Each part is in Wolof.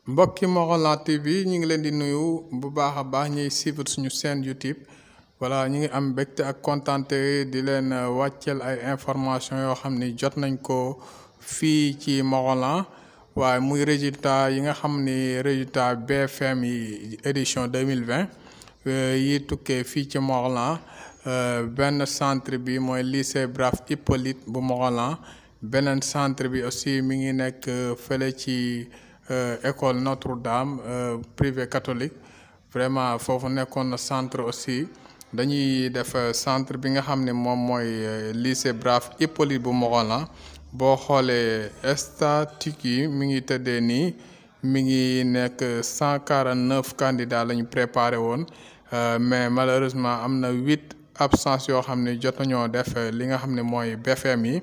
mbokki Morolan TV ñu ngi leen di nuyu bu baax a baax ñuy suivre suñu chaîne YouTube voilà ñu ngi am mbégte ak kontante di leen wàcceel ay information yoo xam ni jot nañ ko fii ci Morolan waaye muy résultat yi nga xam ni résultat BFM yi édition 2020 yi tukkee fii ci Morolan benn centre bi mooy lycée Brave Hippolyte bu Morolan beneen centre bi aussi mi ngi nekk fële ci école Notre-Dame privé catholique vraiment foofu nekkoon na centre aussi dañuy def centre bi nga xam ne moom mooy lycée Brave Hippolyte bu Morolan boo xoolee statistique yi mi ngi tëddee nii mi ngi nekk cent quarante neuf candidats la ñu préparé woon mais malheureusement am na huit absence yoo xam ne jot nañoo def li nga xam ne mooy BFM yi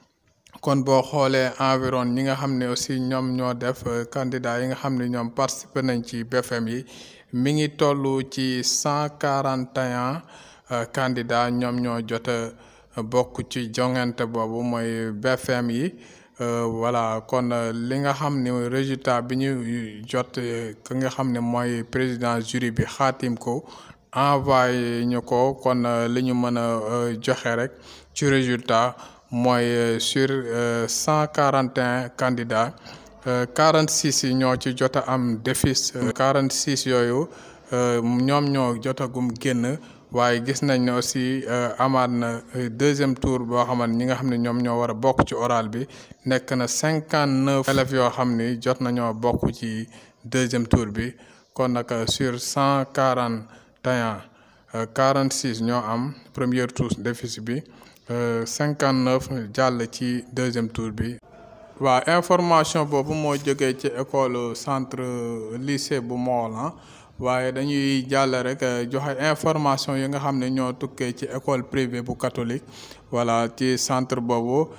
kon boo xoolee environ ñi nga xam ne aussi ñoom ñoo def candidat yi nga xam ne ñoom participé nañ ci BFM yi mi ngi toll ci cent quarante et un candidats ñoom ñoo jot a bokk ci jongante boobu mooy BFM yi voilà kon li nga xam ne résultat bi ñu jot ki nga xam ne mooy président jury bi xaatim ko envoyé ñu ko kon li ñu mën a joxe rek ci résultat mooy sur cent quarante et un candidats quarante six yi ñoo ci jot a am déficit quarante six yooyu ñoom ñoo jotagum génn waaye gis nañ ne aussi amaat na deuxième tour boo xamante ñi nga xam ne ñoom ñoo war a bokk ci oral bi nekk na cinquante neuf élèves yoo xam ni jot nañoo bokk ci deuxième tour bi kon nag sur cent quarante et un quarante six ñoo am premier tour déficit bi cinquante neuf jàll ci deuxième tour bi. waaw information boobu moo jógee ci école centre lycée bu Morolan waaye dañuy jàll rek joxe information yi nga xam ne ñoo tukkee ci école privée bu catholique voilà ci centre boobu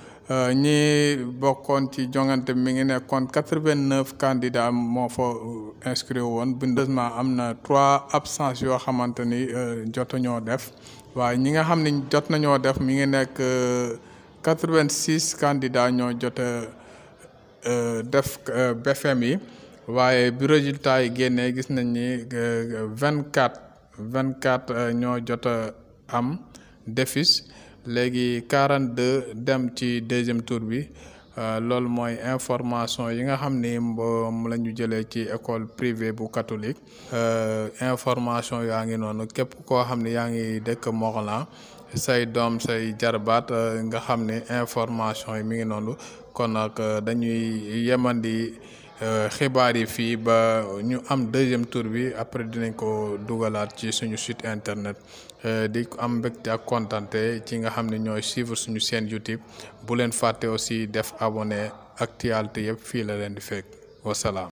ñi bokkoon ci jongante mi ngi nekkoon quatre-vingt-neuf candidats moo fa inscrit woon bindeusement am na trois absences yoo xamante ni jotuñoo def waaye ñi nga xam ne jot nañoo def mi ngi nekk quatre-vingt-six candidats ñoo jot def BFM yi waaye bi résultat yi génnee gis nañ ni vingt quatre vingt quatre ñoo jot a am déficit léegi quarante deux dem ci deuxième tour bi loolu mooy information yi nga xam ni moom la ñu jëlee ci école privée bu catholique information yaa ngi noonu képp koo xam ne yaa ngi dëkk Morolan say doom say jarbaat nga xam ne information yi mi ngi noonu kon nag dañuy yemandi xibaar yi fii ba ñu am deuxième tour bi après dinañ ko dugalaat ci suñu site internet di am mbégte ak kontante ci nga xam ne ñooy suivre suñu chaîne YouTube bu leen fàtte aussi def abonné actualité yëpp fii la leen di fekk wasalaam